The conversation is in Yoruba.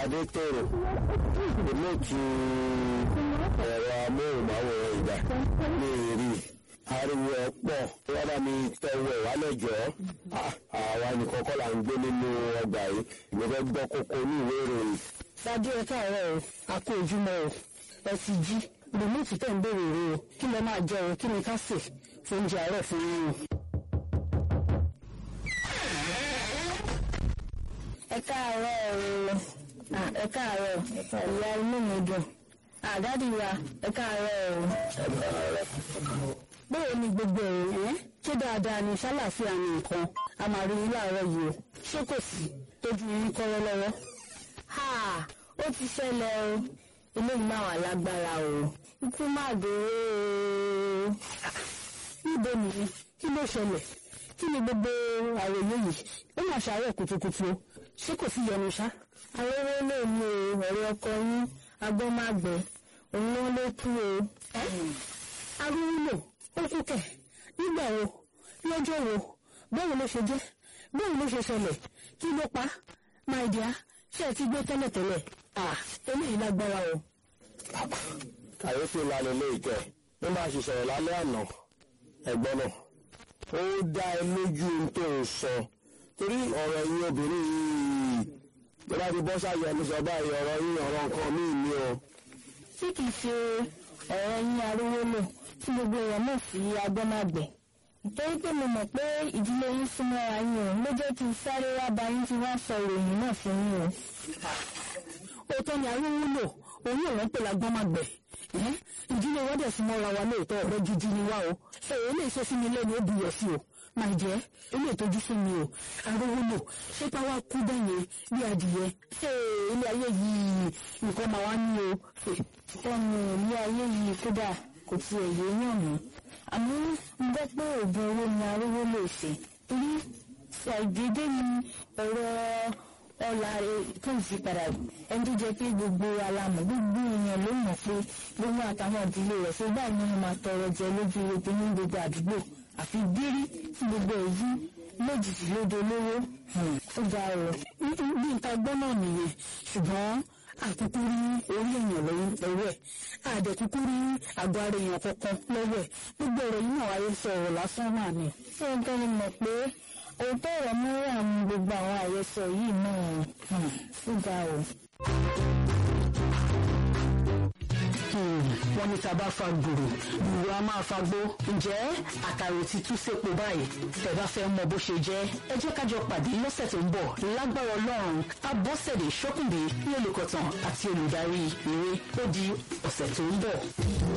adétòrò olóòtú ẹ̀rọ amóhùnmáwòrán ìgbà ní èrí ariwo ẹ̀ pọ̀ wọ́n bá mi tẹ̀wọ̀ ẹ̀ wálẹ̀ jọ́ àwa nìkan kọ́ là ń gbé nínú ọgbà yìí ìgbẹ́ fẹ́ gbọ́ kókó ní ìwé ìròyìn. Ṣáájú ẹ káàárọ̀ o, a kó ojúmọ́ o, ẹ ti jí. Rìmọ́ọ̀tì tẹ̀ ń béèrè rè o, kí lẹ máa jẹ o, kí ni ká sè fún oúnjẹ àárọ̀ fún yín o. Ẹ káàárọ̀ o, ẹ káàárọ̀, ìyá inú mi dùn. Àdádì wa, ẹ káàárọ̀ o. Báwo ni gbogbo ẹ̀rọ ẹ̀? Ṣé dáadáa ni ṣálàfíà ni nǹkan? A máa rí yín láàárọ̀ yìí o. Ṣé kò sí tójú yín kọ́rọ́ lọ́wọ́? ha ó ti ṣẹlẹ̀ o eléyìí máa wà lágbára o ikú má dòwe o. níbo nìyí kí ló ṣẹlẹ̀ kí ni gbogbo àròyé yìí ó mà ṣàárẹ̀ kùtùkùtù o ṣé kò sí yọnu ṣá. arówó lè mú o ọ̀rẹ́ ọkọ yín agbọ́mágbẹ́ òun ló ló kú o. arúgbó ó kú kẹ̀ nígbà wo lọ́jọ́ wo báwo ló ṣe jẹ́ báwo ló ṣe ṣẹlẹ̀ kí ló pa my dear ṣé ẹ ti gbé tẹ́lẹ̀tẹ́lẹ̀ ah eléyìí lágbára o. kàyéfì ńlá lélẹ́ ìkẹ́ ó máa ṣe sọ̀rọ̀ lálẹ́ àná ẹ̀gbọ́n náà ó dá ẹ lójú ohun tó ń sọ torí ọ̀rọ̀ yín obìnrin yìí tó bá ti bọ́ sáyẹn ẹni sọ báyìí ọ̀rọ̀ yín ọ̀rọ̀ nǹkan míì ni o. tí kìí ṣe ọ̀rọ̀ yín arówó lò tí gbogbo èèyàn mọ̀ sí agbọ́mágbẹ́ nítorí pé mo mọ̀ pé ìdílé yín súnmọ́ra yín o ló jẹ́ kí n sáré wá bá yín tí wọ́n sọ ìròyìn náà fún yín o. òótọ́ ni arúgbó lò òun ò rán pé lágbọ́n máa gbẹ̀ ìdílé wọn dẹ̀ súnmọ́ ra wa lóòótọ́ ọ̀rẹ́ gidi ni wá o èyí lè ṣe sí mi lẹ́nu ó buyọ̀ sí o máa jẹ́ ilé ìtọ́jú fún mi o arúgbó lò ṣé ká wá kú bẹ́yẹn bí adìyẹ ilé ayé yìí nǹkan máa wá ní o. ọ̀nà ilé ayé yìí kódà kò tiẹ̀ yé yàn mí àmọ́ ń gbọ́ pé oògùn owó ni arówó lè ṣe torí ṣàìdédé ni ọ̀rọ̀ ọ̀la tó ń fi padà ẹni tó jẹ́ pé gbogbo alamọ̀ gbogbo èèyàn ló mọ̀ pé gbogbo àtàwọn ìdílé rẹ̀ ṣe báyìí ni wọ́n máa tọrọ jẹ lójú epo ní gbogbo àdúgbò àfi bírí tí gbogbo èyí lójijì lóde olówó ó ga ọ. bí nǹkan gbọ́ náà nìyẹn ṣùgbọ́n àkúkú rí orí èèyàn lọ́wọ́ ẹ̀ àdẹ̀kúkú rí àgọ́ ara èèyàn kankan lọ́wọ́ ẹ̀ gbogbo ọ̀rọ̀ yìí náà wáyé sọ ọ̀rọ̀ lásán náà ni. ṣé o tẹ́lẹ̀ mọ̀ pé òótọ́ ọ̀rọ̀ mú àwọn gbogbo àwọn àyẹ̀sọ yìí náà ó ga ọ. wọ́n ní tàbá fa gbòòrò gbòòrò a máa fa gbó ǹjẹ́ àkàrò ti tú sépo báyìí tẹ́ bá fẹ́ mọ bó ṣe jẹ́ ẹ jẹ́ kájọ pàdé lọ́sẹ̀ tó ń bọ̀ lágbára ọlọ́run abọ́sẹ̀dé ṣókùnbí ní olùkọ̀tàn àti olùdarí eré ó di ọ̀sẹ̀ tó ń bọ̀.